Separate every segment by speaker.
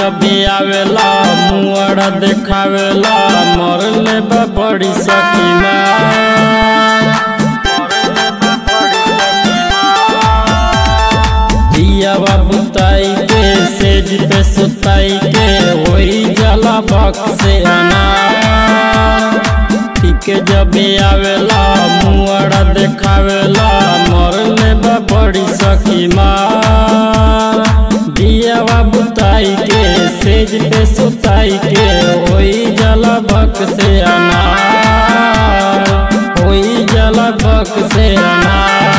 Speaker 1: जब आवेला मुआरा देखावेला मरले बा बड़ी सकीना दिया बुताई के सेज पे सुताई के वही जला बक से आना के जब आवेला मुआरा देखावेला मरले बा बड़ी सकीमा दिया बुताई के सेज पे सुताई के वही जला बक से आना वही जला बक से आना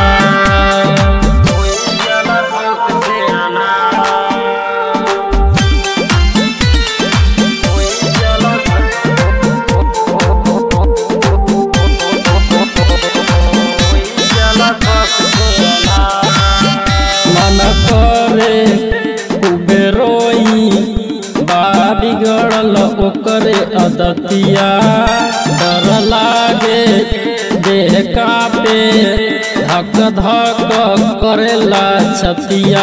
Speaker 1: मन करे खूबे रोई बा बिगड़ल ओकरे अदतिया डर लागे देह कापे धक धक करेला छतिया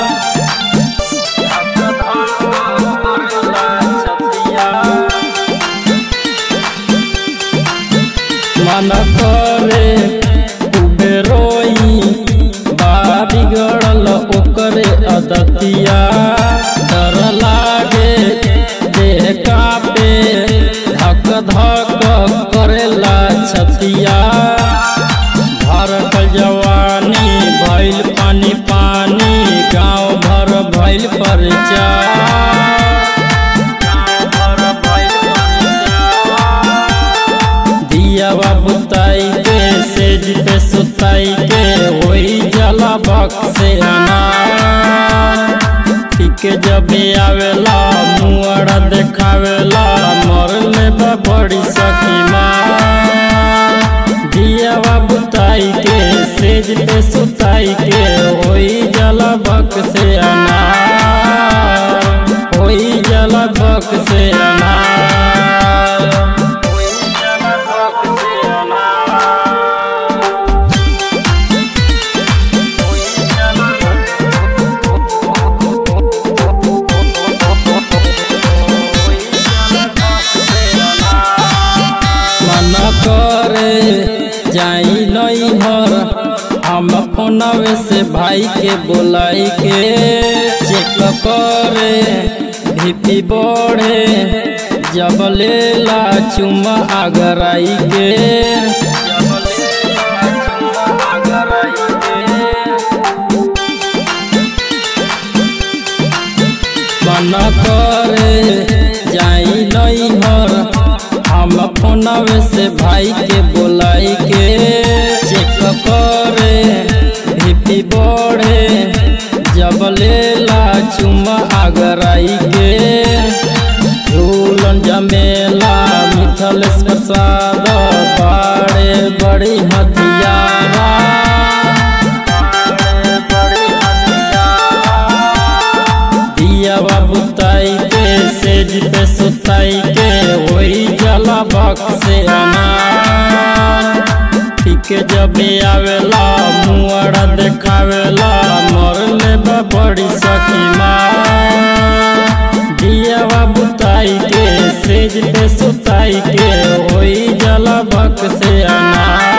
Speaker 1: मन करे खूबे रोई बा बिगड़ल ओकरे अदतिया डर लागे देह कापे धक धक करेला छतिया भरकल जवानी भइल पानी पानी गाँव भर भइल परिचय दिया बुताई के सेज पे सुताई के वही जला बक से आना के जब आवेला मुआरा देखावेला मरले बा बड़ी सकीमा दिया बुताई के सेज पे सुताई के वही जला बक से आना वही जला बक से आना मन करे जाई नहीं हर हम फोनवे से भाई के बोलाई के चेक करे भीपी बढ़े जब लेला चुमा आगराई के मन करे जाई नहीं हर हम फोनवे से भाई के बोलाई के चेक करे भीपी बढ़े जब लेला चुमा आगराई के झूलन जमेला मिथलेश प्रसाद बाड़े बड़ी हथियारा दिया बुताई के सेज पे सुताई के वही जला बक से आना के जब आवेला मुआरा देखावेला मरले बा बड़ी सकीमा दिया बुताई के सेज पे सुताई के वही जला बक से आना